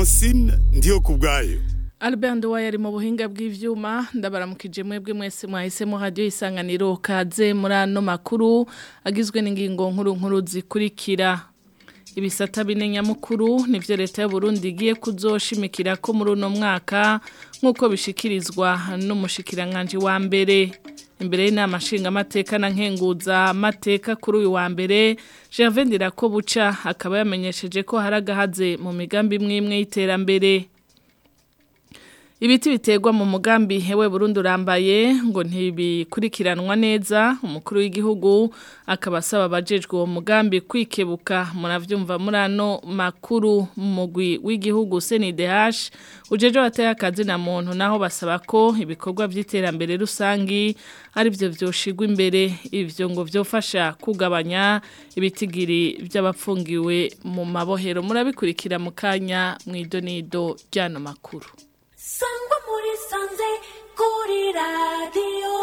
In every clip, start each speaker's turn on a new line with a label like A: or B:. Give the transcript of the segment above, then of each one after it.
A: francine ndiyo ku bwayo
B: Albert Nduwaye ari mu buhinga bw'ivyuma ndabaramukije mwebwe mwese mwahisemo radio isanganiro kaze muri ano makuru agizwe n'ingingo nkuru nkuru zikurikira ibisata bine nyamukuru nivyo leta y'u Burundi igiye kuzoshimikira ko muri uno mwaka nk'uko bishikirizwa n'umushikiranganje wa mbere imbere y'inama nshingamateka na nkenguza amateka kuri uyu wa mbere Gervais Ndirakobuca akaba yamenyesheje ko hari agahaze mu migambi imwe imwe y'iterambere Ibiti biterwa mu mugambi hewe Burundi urambaye ngo ntibikurikiranwa neza umukuru w'igihugu akaba asaba abajejwe uwo mugambi kwikebuka muravyumva muri ano makuru mu mugwi w'igihugu CNDH ujeje wateye akazi na muntu naho basaba ko ibikorwa vy'iterambere rusangi ari byo vyoshigwa imbere ivyo ngo vyofasha kugabanya ibitigiri by'abapfungiwe mu mabohero murabikurikira mu kanya mw'idonido ryano makuru
C: sangwa muri sanze kuri radiyo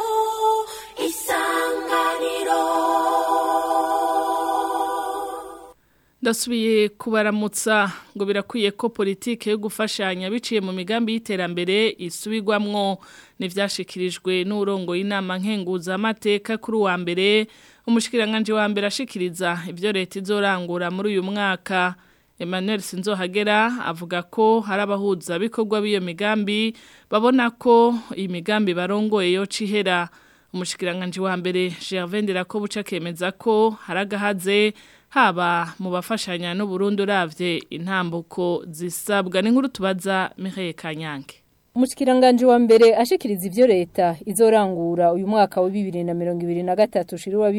C: isanganiro
B: ndasubiye kubaramutsa ngo birakwiye ko politike yo gufashanya biciye mu migambi y'iterambere isubirwamwo n'ivyashikirijwe n'urongo y'inama nkenguza amateka kuri uwa mbere umushikiranganje wa mbere ashikiriza ivyo leta izorangura muri uyu mwaka Emmanuel Sinzohagera avuga ko hari abahuza bikorwa b'iyo migambi babona ko iyi migambi barongoye yo cihera umushikiranganje wa mbere Gervais Ndirakobuca kemeza ko hari agahaze haba mu bafashanya n'u Burundi uravye intambuko zisabwa n'inkuru tubaza Mireille Kanyange
D: Umushikiranganje wa mbere ashikiriza ivyo leta izorangura uyu mwaka wa 2023 shirwa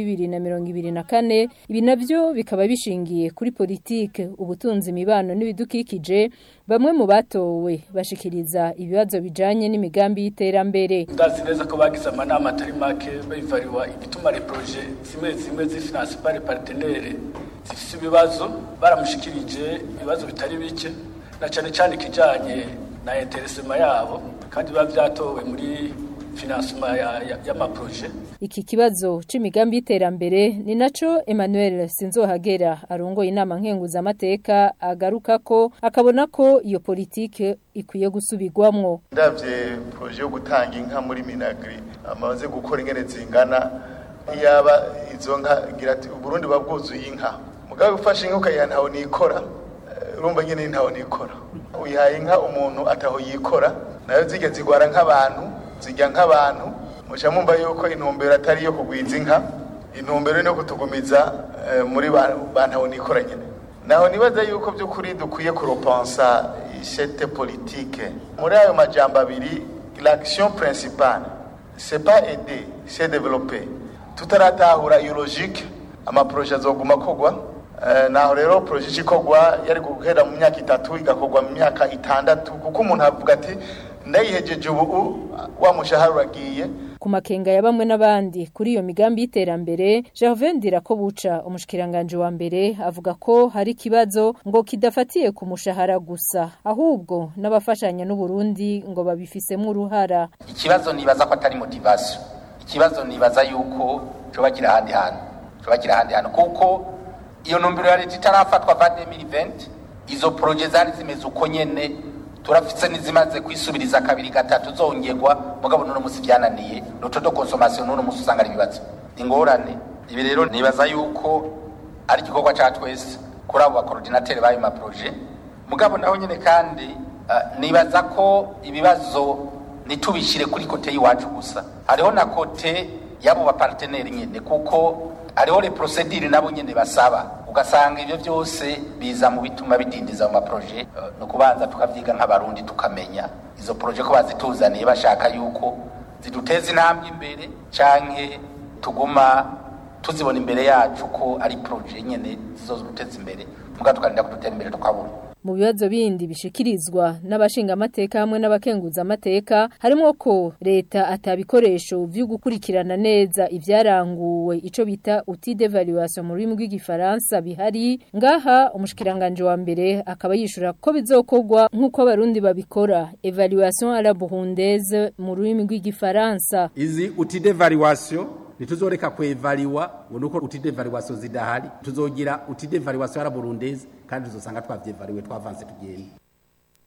D: 2024 ibi navyo bikaba bishingiye kuri politike ubutunzi imibano n'ibidukikije bamwe mu batowe bashikiriza ibibazo bijanye n'imigambi y'iterambere
E: ndazi neza ko bagize amanama atari make bivariwa ibituma les projets zimwe zimwe zifinance par les partenaires zifise ibibazo baramushikirije ibibazo bitari bike na cane cane kijanye na interesema yabo kandi biba vyatowe muri financement y'amaproje ya, ya
D: iki kibazo c'imigambi y'iterambere ni naco Emmanuel Sinzohagera arongoye inama nkenguza amateka agaruka ko akabona ko iyo politike ikwiye gusubirwamwo
F: ndavye proje yo gutanga inka muri Minagri amaze gukora ingene zingana yaba izo nka gira ati Burundi babwuzuye inka mugabe gufasha inka ukayiha ntaho nikora urumva nyene ntaho nikora uyihaye inka umuntu ataho yikora nayo zijya zigwara nk'abantu zijya nk'abantu muca mumva yuko intumbero atari yo kugwiza inka intumbero no kutugumiza muri bantaho nikora nyene naho nibaza yuko by'ukuri dukwiye kuropensa ishete politique muri ayo majambo abiri l'action principale c'est pas aider c'est développer tutaratahura iyo logique amaproje azoguma kogwa naho rero proje ikogwa yari guhera mu myaka itatu igakogwa mu myaka itandatu kuko umuntu avuga ati ndayihejeje ubu wa mushahara uragiye
D: ku makenga ya bamwe n'abandi kuri iyo migambi y'iterambere Gervais Ndirakobuca umushikiranganje wa mbere avuga ko hari kibazo ngo kidafatiye ku mushahara gusa ahubwo n'abafashanya n'u Burundi ngo babifisemo uruhara
G: ikibazo nibaza ko atari motivation ikibazo nibaza yuko cobagira ahandi hantu cobagira ahandi hantu kuko iyo ntumbero ya leta itarafatwa va 2020 izo proje zari zimeze uko nyene turafise nizimaze kwisubiriza kabiri gatatu zongerwa mugabo none musi byananiye loto de consommation none musi usanga ari ibibazo ingorane ibi rero nibaza yuko ari igikorwa ca twese kuri abo bakoordinateur b'ayo maproje mugabo naho nyene kandi uh, nibaza ko ibibazo nitubishire kuri kote y'iwacu gusa hariho na kote y'abo baparteneri nyene kuko hariho le procedure nabo nyene basaba ugasanga ibyo byose biza mu bituma bidindiza mu maproje uh, no kubanza tukavyiga nk'abarundi tukamenya izo proje ko bazituzaniye bashaka yuko ziduteza intambwe imbere canke tuguma tuzibona imbere yacu ko ari proje nyene zizoduteza imbere muga tukarinda kudutera imbere tukabura
D: mu bibazo bindi bishikirizwa n'abashinga amateka hamwe n'abakenguza amateka harimo ko leta atabikoresho vyo gukurikirana neza ivyaranguwe ico bita outil d'évaluation mu rurimi rw'igifaransa bihari ngaha umushikiranganje wa mbere akaba yishura ko bizokorwa nk'uko abarundi babikora evaluation à la burundaise mu rurimi rw'igifaransa
H: izi outil d'évaluation nituzoreka kwevaliwa ngo nuko outil d'évaluation zidahari tuzogira outil d'évaluation à la burundaise kandi tuzosanga twavyevaliwe twavanse tugenda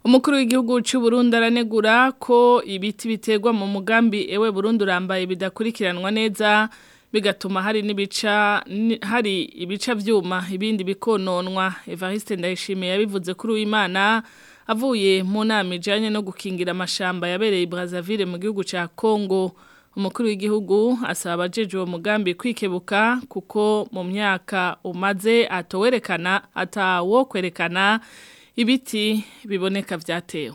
B: Umukuru w'igihugu cy'u Burundi aranegura ko ibiti biterwa mu mugambi ewe Burundi urambaye bidakurikiranwa neza bigatuma hari n'ibica ni- hari ibica vyuma ibindi bikononwa Evariste Ndayishimiye yabivuze kuri uwimana avuye mu nama ijanye no gukingira amashamba yabereye i Brazzaville mu gihugu ca Congo umukuru w'igihugu asaba abajeje uwo mugambi kwikebuka kuko mu myaka umaze atowerekana atawo kwerekana ibiti biboneka vyatewe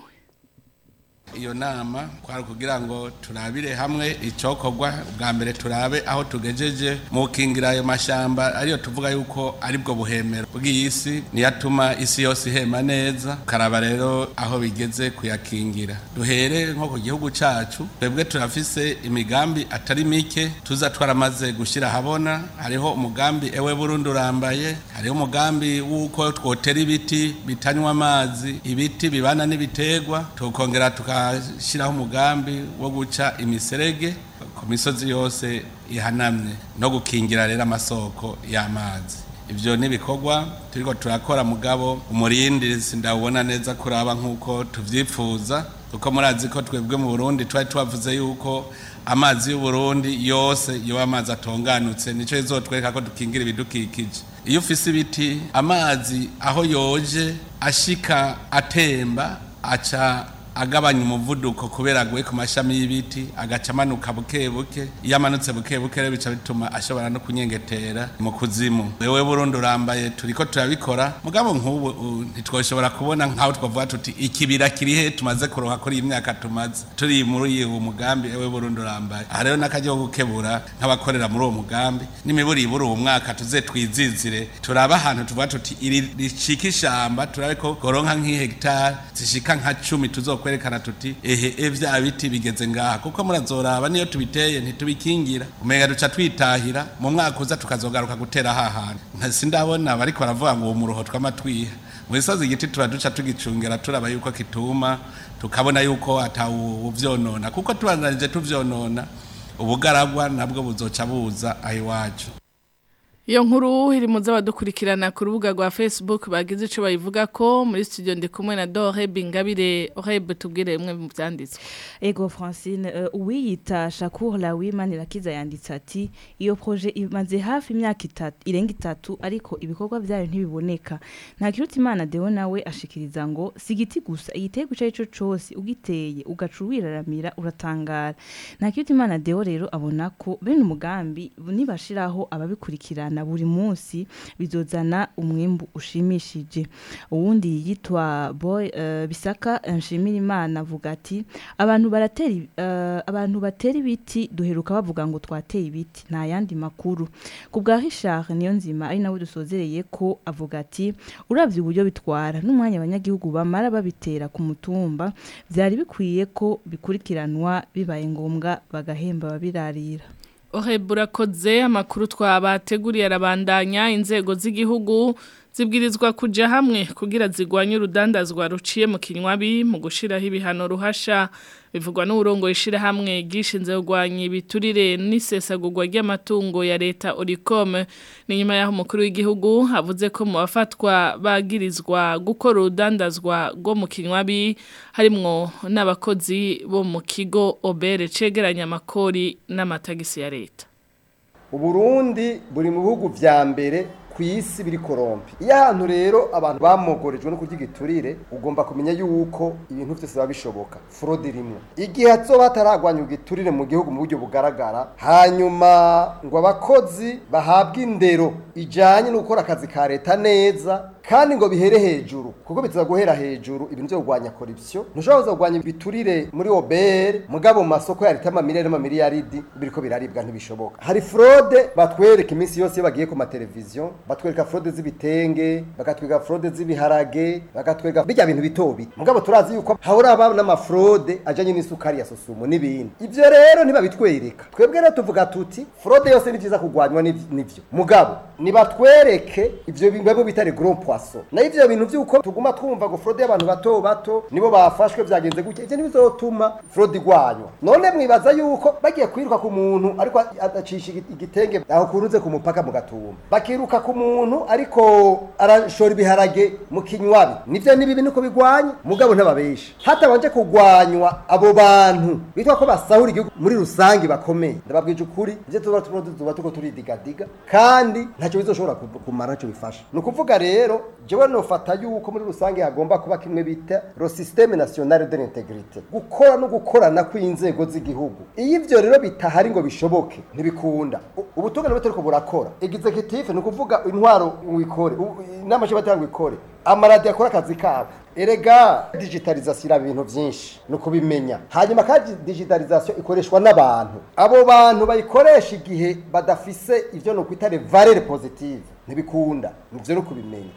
I: iyo nama kwari kugira ngo turabire hamwe icokorwa bwa mbere turabe aho tugejeje mu gukingira ayo mashamba ariyo tuvuga yuko ari bwo buhemero bw'iyi si niyo atuma isi yose ihema neza karaba rero aho bigeze kuyakingira duhere nko ku gihugu cacu twebwe turafise imigambi atari mike tuza twaramaze gushyira ahabona hariho umugambi ewe burundi urambaye hariho umugambi w'uko twotera ibiti bitanywa amazi ibiti bibana n'ibiterwa tukongera tugashyiraho umugambi wo guca imiserege ku misozi yose ihanamye no gukingira rero amasoko y'amazi ibyo ni ibikorwa turiko turakora mugabo umurindi sindawubona neza kuraba nk'uko tuvyifuza kuko murazi ko twebwe mu burundi twari tubavuze yuko amazi y'uburundi yose yoba amazi atonganutse nico izotwereka ko dukingira ibidukikije iyo ufise ibiti amazi aho yoje ashika atemba aca agabanya umuvuduko kubera aguye ku mashami y'ibiti agaca amanuka buke buke iyo amanutse buke buke rero bica bituma ashobora no kunyengetera mu kuzimu wewe burundi urambaye turiko turabikora mugabo nk'ubu u- ntitwoshobora kubona nk'aho twavuga tuti ikibira kiri he tumaze kuroha kuri iyi myaka tumaze turi muri uyu mugambi ewe burundi urambaye aha rero n'akaryo ko gukebura nk'abakorera muri uwo mugambi n'imiburi iburi uwo mwaka tuze twizizire turabe ahantu tuvuga tuti iri ricika ishamba turabe ko goronka nk'ihegitari zishika nka cumi tuzokwerekana tuti ehe e vya biti bigeze ngaha kuko murazoraba niyo tubiteye ntitubikingira umenga duca twitahira mu mwaka uza tukazogaruka gutera hahantu nka sindabona bariko baravuga ngo uwo muroho twamatwiha mu misozi igiti tuba duca tugicungera turaba yuko kituma tukabona yuko atawuvyonona kuko tubandanije tuvyonona ubugaragwa nabwo buzoca buza aho iwacu
B: Iyo nkuru iri mu z'abadukurikirana ku rubuga rwa Facebook bagize ico bayivuga ko muri studio ndi kumwe na Dore Bingabire Oreb tubwire imwe mu byanditswe.
J: Ego Francine uh, uwiyita Shakur Lawimani Rakiza yanditse ati iyo projet imaze hafi imyaka itatu irenga itatu ariko ibikorwa byayo ntibiboneka nta kiruta imana Deo nawe ashikiriza ngo sigiti gusa igitego cyo cyo cyose ugiteye ugaca wiraramira uratangara nta kiruta imana Deo rero abona ko bene umugambi nibashiraho ababikurikirana buri munsi bizozana umwimbu ushimishije uwundi yitwa boy uh, bisaka nshimira imana avuga ati abantu baratera ibi- eh, abantu batera ibiti duheruka bavuga ngo twateye ibiti nta yandi makuru ku bwa Richard niyo nzima ari nawe dusozereye ko avuga ati uravye uburyo bitwara n'umwanya abanyagihugu bamara babitera ku mutumba byari bikwiye ko bikurikiranwa bibaye ngombwa bagahemba babirarira
B: Oreb urakoze amakuru twabateguriye arabandanya inzego z'igihugu zibwirizwa kuja hamwe kugira zigwanye urudandazwa ruciye mu kinywabi mu gushiraho ibihano ruhasha bivugwa n'uburongo ishira hamwe gishinze kugwanya ibiturire n'isesagurwa ry'amatungo ya leta Oricom ni nyuma yaho umukuru w'igihugu avuze ko mu bafatwa bagirizwa gukora urudandazwa rwo mu kinywabi harimwo n'abakozi bo mu kigo obere cegeranya amakori n'amatagisi ya leta
K: uburundi buri mu bihugu vya mbere ku isi biri korompi iyo ahantu rero abantu bamogorejwe no kurya igiturire ugomba kumenya yuko ibintu byose biba bishoboka forode rimwe igihe hazoba hataragwanya igiturire mu gihugu mu buryo bugaragara hanyuma ngo abakozi bahabwe indero ijanye no gukora akazi ka leta neza kandi ngo bihere hejuru kuko biza guhera hejuru ibintu byo kurwanya corruption ntushobora kuza kurwanya ibiturire muri obere mugabo mu masoko ya leta amamiliyari n'amamiliyaridi biriko biraribwa ntibishoboka hari fraude batwereka iminsi yose iyo bagiye ku mateleviziyo batwereka fraude z'ibitenge bakatwereka fraude z'ibiharage bakatwereka bijya bintu bito bito mugabo turazi yuko hahora haba n'amafraude ajanye n'isukari ya sosumo n'ibindi ivyo rero ntibabitwereka twebwe rero tuvuga tuti fraude yose ni vyiza kurwanywa n'iv- n'ivyo mugabo nibatwereke ivyo bimwe bita les gros poissons evaluation na ivyo bintu vyuko tuguma twumva ngo fraude y'abantu bato bato nibo bafashwe vyagenze gutya ivyo nibizotuma fraude igwanywa none mwibaza yuko bagiye kwiruka ku muntu ariko adacisha igi- igitenge aho kurunze ku mupaka mu gatumba bakiruka ku muntu ariko arashora ibiharage mu kinywabi nivyo ni bibi nuko bigwanya mugabo ntababesha hatabanje kugwanywa abo bantu bitwa ko basahura igihugu muri rusange bakomeye ndababwije ukuri ivyo tuba tuba tuba tuko turidigadiga kandi ntacyo bizoshobora ku- kumara ntacyo bifasha ni ukuvuga rero jewe nofata yuko muri rusange hagomba kuba kimwe bita ro systeme national de l'intégrité gukora no gukorana kw'inzego z'igihugu iyo ivyo rero bitahari ngo bishoboke ntibikunda U- ubutungane butariko burakora executive ni ukuvuga intwaro wikore inama nshingamateka ikore amaradiyo akora akazi kabo erega digitalization iraba ibintu byinshi ni ukubimenya hanyuma kandi digitalization ikoreshwa n'abantu abo bantu bayikoresha igihe badafise ivyo ni ukwita le valeur positive ntibikunda nivyo ni ukubimenya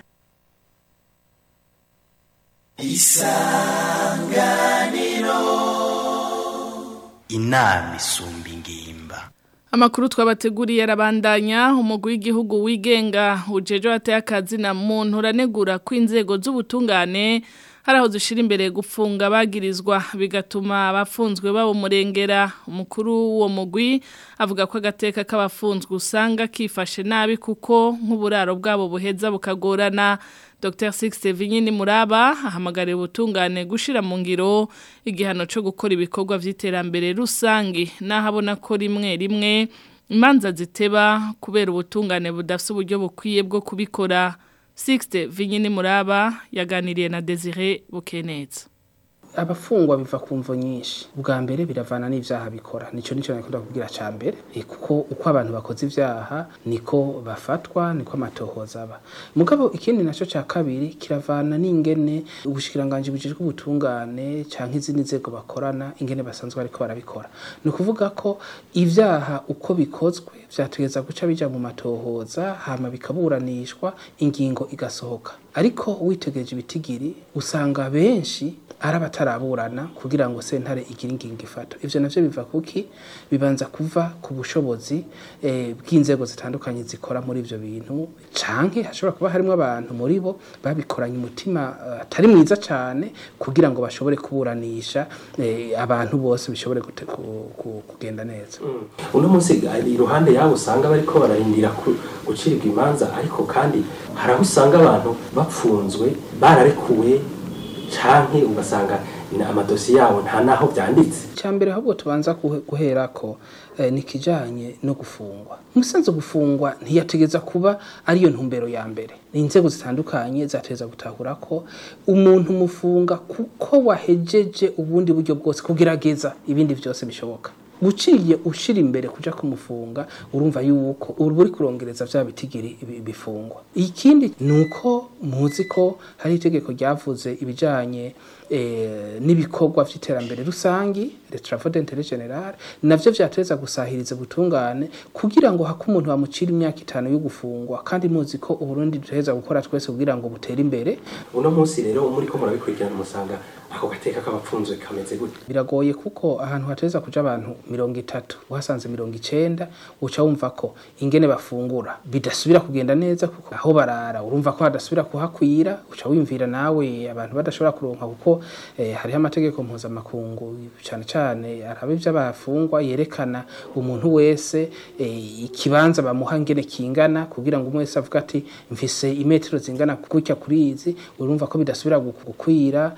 L: inama isumba ingimba
B: Amakuru twabateguriye arabandanya umugwi w'igihugu wigenga ujeje wateye akazi na muntu uranegura ko inzego z'ubutungane hari aho zishira imbere gufunga bagirizwa bigatuma abafunzwe babo murengera umukuru w'uwo mugwi avuga ko agateka k'abafunzwe usanga kifashe nabi kuko nk'uburaro bwabo buheza bukagorana Dr. Sixte Vinyini Muraba ahamagariye ubutungane gushira mu ngiro igihano cyo gukora ibikorwa vy'iterambere rusangi nahabona ko rimwe rimwe imanza ziteba kubera ubutungane budafite uburyo bukwiye bwo kubikora Sixte Vinyini Muraba yaganiriye na Desire Bukeneza
M: abafungwa biva ku mvo nyinshi bwa mbere biravana n'ivyaha bikora nico nico nakunda kubwira ca mbere Eh, kuko uko abantu bakoze ivyaha niko bafatwa niko amatohoza aba mugabo ikindi naco ca kabiri kiravana n'ingene ubushikiranganje bujejwe ubutungane canke izindi nzego bakorana ingene basanzwe bariko barabikora ni ukuvuga ko ivyaha uko bikozwe vyategeza guca bija mu matohoza hama bikaburanishwa ingingo igasohoka ariko witegereje ibitigiri usanga benshi ari abataraburana kugira ngo sentare igire ingingo ifata ivyo navyo biva kuki bibanza kuva ku bushobozi eh, bw'inzego zitandukanye zikora muri ivyo bintu canke hashobora kuba harimo abantu muri bo babikoranye umutima eh, atari mwiza cane kugira ngo bashobore kuburanisha eh, abantu bose bishobore gute- ku- ku- kugenda neza
N: uno munsi ari iruhande yabo usanga bariko bararindira ku- gucibwa imanza ariko kandi hari aho usanga abantu bapfunzwe bararekuwe canke ugasanga na- amadosiye yabo nta naho vyanditse
M: cyambere ahubwo tubanza guhe- guherako eh, ni kijanye no gufungwa umusanzu gufungwa ntiyategeza kuba ariyo ntumbero ya mbere inzego zitandukanye zategeza gutahura ko umuntu mufunga kuko wahejeje ubundi buryo bwose kugerageza ibindi byose bishoboka uciye ushira imbere kuja kumufunga urumva yuko ubu uri kurongereza vya bitigiri ibi- bifungwa ikindi nuko muzi ko hari itegeko ryavuze ibijanye eh, n'ibikorwa vy'iterambere rusangi les travaux d'intérêt général navyo vyateza gusahiriza ubutungane kugira ngo hako umuntu bamucira imyaka itanu yo gufungwa kandi muzi ko uburundi duheza gukora twese kugira ngo butere imbere
N: uno munsi rero muri ko murabikurikirana musanga ako gateka k'abapfunzwe kameze gute
M: biragoye kuko ahantu hateza kuja abantu mirongo itatu uhasanze mirongo icenda uca wumva ko ingene bafungura bidasubira kugenda neza kuko aho barara urumva ko hadasubira kuhakwira uca wimvira nawe abantu badashobora kuronka kuko eh, hariho amategeko mpuzamakungu cane cane araba ivy'abafungwa yerekana umuntu wese eh, ikibanza bamuha ngene kingana kugira ngo umwe wese avuga ati mfise imetero zingana gutya kuri izi urumva ko bidasubira gu- gukwira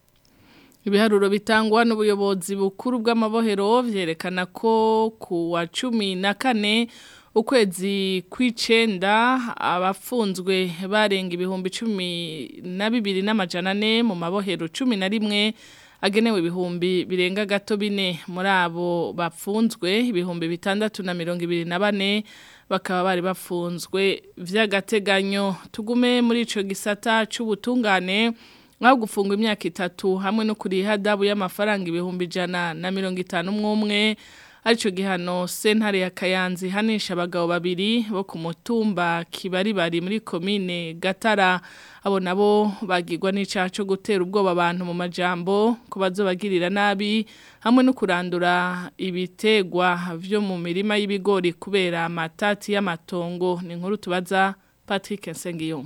B: Ibiharuro bitangwa n'ubuyobozi bukuru bw'amabohero vyerekana ko ku wa cumi na kane ukwezi kw'icenda abafunzwe barenga ibihumbi cumi na bibiri n'amajana ane mu mabohero cumi na rimwe agenewe ibihumbi birenga gato bine muri abo bafunzwe ibihumbi bitandatu na mirongo ibiri na bane bakaba bari bafunzwe vy'agateganyo tugume muri ico gisata c'ubutungane nkaho gufungwa imyaka itatu hamwe no kuriha dabu y'amafaranga ibihumbi ijana na mirongo itanu umwe aricyo gihano sentare ya kayanzi hanisha abagabo babiri bo ku mutumba kibari bari muri komine gatara abo nabo bagirwa n'icyaha cyo gutera ubwoba abantu mu majambo ko bazobagirira nabi hamwe no kurandura ibitegwa byo mu mirima y'ibigori kubera amatati y'amatongo ni inkuru tubaza Patrick Nsengiyumva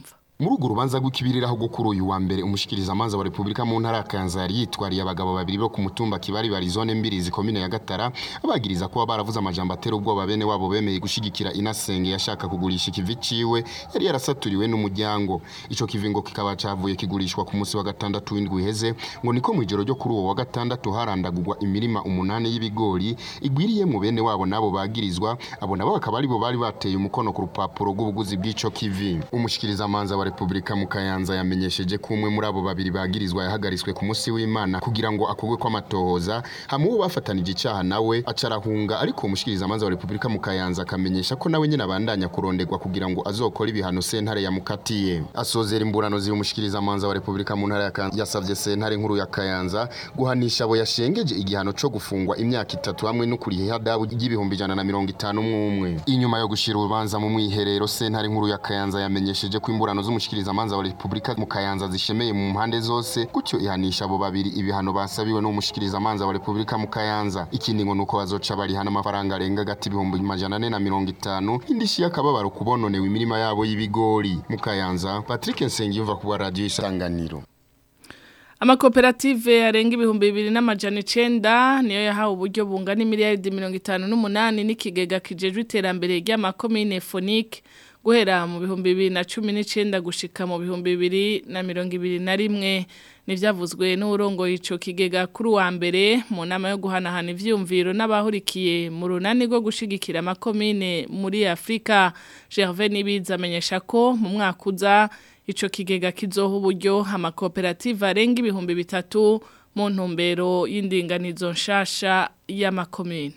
O: muri urwo rubanza rw'ikibiriraho rwo kuri uyu wa mbere umushikiriza amanza wa Republika mu ntara ya Kayanza yari yitwariye abagabo babiri bo ku mutumba Kibari bari zone mbirizi komine ya Gatara abagiriza kuba baravuze amajambo atera ubwoba bene wabo bemeye gushigikira inasenge yashaka kugurisha ikivi ciwe yari yarasaturiwe n'umuryango ico kivingo kikaba cavuye kigurishwa ku munsi wa gatandatu w'indwi iheze ngo niko mwijoro ryo kuri uwo wa gatandatu harandagurwa imirima umunani y'ibigori igwiriye mu bene wabo nabo bagirizwa abo nabo bakaba aribo bari bateye umukono ku rupapuro rw'ubuguzi bw'ico kivi umushikiriza amanza wa Republika mu Kayanza yamenyesheje ko umwe muri abo babiri bagirizwa yahagariswe ku munsi w'Imana kugira ngo akogwe kw'amatohoza hamwe uwo bafatanije icaha nawe acarahunga ariko umushikiriza amanza wa Republika mu Kayanza akamenyesha ko nawe nyene abandanya kurondegwa kugira ngo azokore ibihano sentare yamukatiye asozera imburano z'umushikiriza amanza wa Republika mu ntara ya Kayanza yasavye sentare nkuru ya Kayanza guhanisha abo yashengeje igihano co gufungwa imyaka itatu hamwe no kuriha hadabu y'ibihumbi ijana na mirongo itanu mwumwe inyuma yo gushira urubanza mu mwiherero sentare nkuru ya Kayanza yamenyesheje ko imburano z'umushikiriza amanza wa Republika mu Kayanza zishemeye mu mpande zose gutyo ihanisha abo babiri ibihano basabiwe n'umushikiriza amanza wa Republika mu Kayanza ikindi ngo nuko bazoca barihana amafaranga arenga gati ibihumbi majana ane na mirongo itanu indishi y'akababaro kubononewe imirima yabo y'ibigori mu Kayanza Patrick Nsengiyumva ku radio isanganiro
B: Amakoperative arenga ibihumbi bibiri n'amajana icenda niyo yahawe uburyo bungana imiliyaridi mirongo itanu n'umunani n'ikigega kijejwe iterambere ry'amakomine Phonique guhera mu bihumbi bibiri na cumi n'icenda gushika mu bihumbi bibiri na mirongo ibiri na rimwe nivyavuzwe n'urongoye ico kigega kuri wa mbere mu nama yo guhanahana ivyumviro n'abahurikiye mu runani rwo gushigikira amakomine muri Afrika Gervais Nibiza amenyesha ko mu mwaka uza ico kigega kizoha uburyo amakoperative arenga ibihumbi bitatu mu ntumbero y'indinganizo nshasha y'amakomine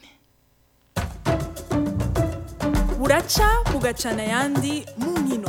P: buraca bugacana ayandi mu nkino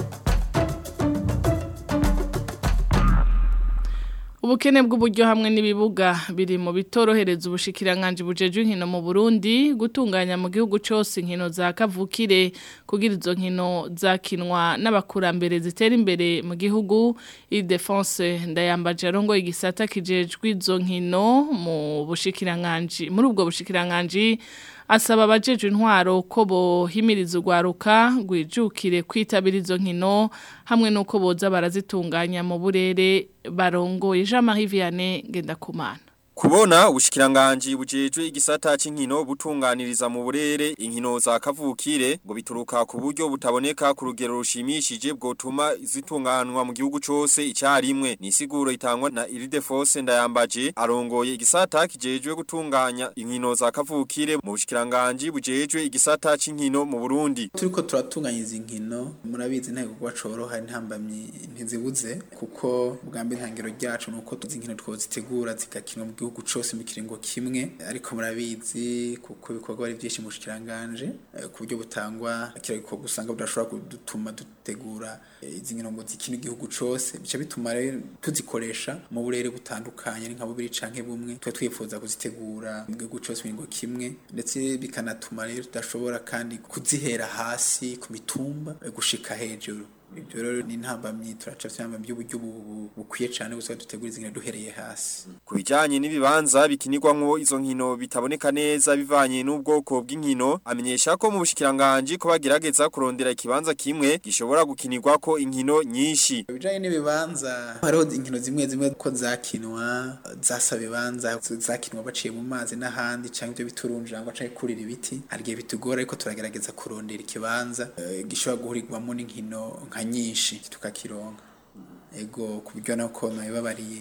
B: Ubukene bw'uburyo hamwe n'ibibuga biri mu bitorohereza ubushikiranganje bujeje inkino mu Burundi gutunganya mu gihugu cyose inkino za kavukire kugira izo nkino zakinwa n'abakurambere zitera imbere mu gihugu i defense ndayambaje arongo igisata kijejwe izo nkino mu bushikiranganje muri ubwo bushikiranganje asaba abajeje intwaro ko bohimiriza urwaruka rwijukire kwitabira izo nkino hamwe n'uko boza barazitunganya mu burere barongoye Jean Marie Vianney Ngendakumana
Q: Kubona ubushikiranganji bujejwe igisata c'inkino butunganiriza mu burere inkino za kavukire ngo bituruka ku buryo butaboneka ku rugero rushimishije bwotuma zitunganwa mu gihugu cose icyarimwe ni siguro itangwa na Ildefose ndayambaje arongoye igisata kijejwe gutunganya inkino za kavukire mu bushikiranganji bujejwe igisata c'inkino mu Burundi
R: turiko turatunganya izi nkino murabizi nta gikorwa coroha ntambamye ntizibuze kuko bwambe ntangiro ryacu nuko tuzi nkino twozitegura zigakinwa mu gihugu cose mu kiringo kimwe ariko murabizi kuko ibikorwa ari byinshi mu bushikiranganje ku buryo butangwa kira gikorwa usanga budashobora kudutuma dutegura izi nkino ngo zikine igihugu cose bica bituma rero tuzikoresha mu burere butandukanye ari nka bubiri canke bumwe twa twifuza kuzitegura mu gihugu cose mu kiringo kimwe ndetse bikanatuma rero tudashobora kandi kuzihera hasi ku mitumba gushika hejuru ibyo rero ni intambamyi turaca vyamba by'uburyo bukwiye cyane gusa dutegura izi nkino duhereye hasi
Q: ku bijanye n'ibibanza bikinirwamwo izo nkino bitaboneka neza bivanye n'ubwoko bw'inkino amenyesha ko mu bushikiranganje ko bagerageza kurondera ikibanza kimwe gishobora gukinirwako inkino nyinshi
R: bijanye n'ibibanza hariho inkino zimwe zimwe ko zakinwa zasaba ibibanza zakinwa baciye mu mazi n'ahandi canke ibyo biturunjangwa canke kurira ibiti hari igihe bitugora ariko turagerageza kurondera ikibanza uh, gishobora guhurirwamo n'inkino nka nyinshi tukakironka ego ku buryo nako nabibabariye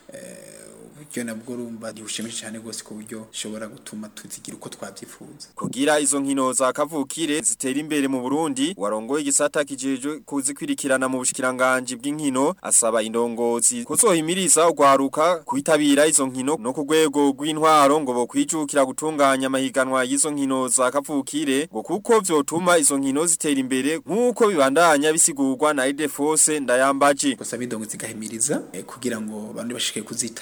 R: uburyo nabwo urumva ntibushimishije cyane rwose ku buryo ushobora gutuma tuzigira uko twabyifuza
Q: kugira izo nkino za kavukire zitera imbere mu Burundi warongoye igisata kijejwe kuzikwirikirana mu bushikiranganje bw'inkino asaba indongozi kuzohimiriza ugwaruka kwitabira izo nkino no ku rwego rw'intwaro ngo bo kwijukira gutunganya amahiganwa y'izo nkino za kavukire ngo kuko vyotuma izo nkino zitera imbere nk'uko bibandanya bisigurwa na Idefose ndayambaje
R: gusa bidongo zigahimiriza eh, kugira ngo bandi bashike kuzitabira bageze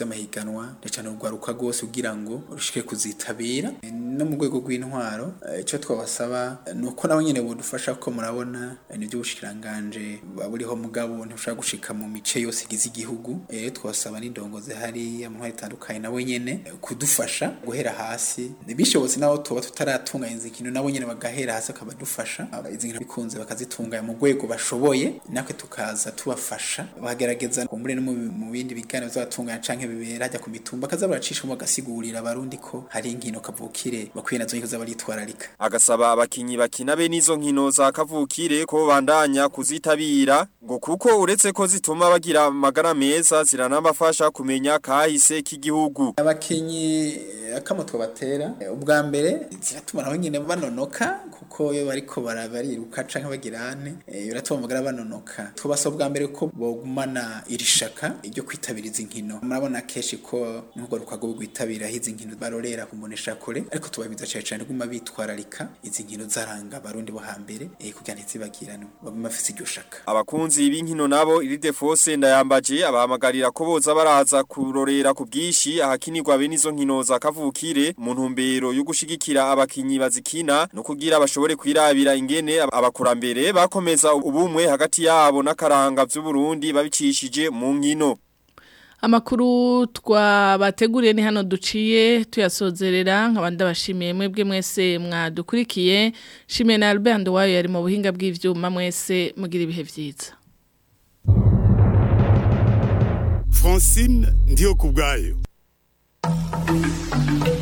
R: hagize amahiganwa ndetse n'urwaruka rwose kugira ngo rushike kuzitabira no mu rwego rw'intwaro icyo twabasaba ni uko nabo nyine budufasha ko murabona nibyo ubushikiranganje buriho mugabo ntibushaka gushika mu mice yose igize igihugu rero twasaba n'indongozi hari amahoro atandukanye nabo nyene kudufasha guhera hasi bishobotse naho tuba tutaratunganya izi kintu nabo nyene bagahera hasi akabadufasha izi nkino bikunze bakazitunganya mu rwego bashoboye natwe tukaza tubafasha bagerageza kumure no mu bindi biganiro bizatunganya canke bibera hajya ku mitumba kaza baracishamo bagasigurira abarundi ko hari inkino kavukire bakwiye nazo nyiko zabaritwararika
Q: agasaba abakinyi bakina be nizo nkino za kavukire ko bandanya kuzitabira ngo kuko uretse ko zituma bagira amagara meza ziranabafasha kumenya kahise k'igihugu
R: abakinyi akamo twabatera ubwa mbere ziratuma nabo nyine banonoka kuko iyo bariko bariruka canke bagirane biratuma amagara banonoka twabasaba ubwa mbere ko bogumana iri shaka iryo kwitabira izi nkino murabona kenshi ko nubwo rukago rwitabira izi nkino barorera kumbonesha kure ariko tubabiza cyane cyane guma bitwararika izi nkino zaranga abarundi bo hambere kugira ntizibagirane baguma bafise iryo shaka
Q: abakunzi b'inkino nabo iri defose ndayambaje abahamagarira ko boza baraza kurorera ku bwishi ahakinirwa bene izo nkino za kavukire mu ntumbero yo gushigikira abakinyi bazikina no kugira bashobore kwirabira ingene abakurambere bakomeza ubumwe hagati yabo n'akaranga vy'u Burundi babicishije mu nkino
B: Amakuru twabateguriye ni hano duciye tuyasozerera nk'abandi bashimiye mwebwe mwese mwadukurikiye shimiye na Albert Ndwayo yari mu buhinga bw'ivyuma mwese mugira ibihe vyiza
A: Francine ndiyo kubgayo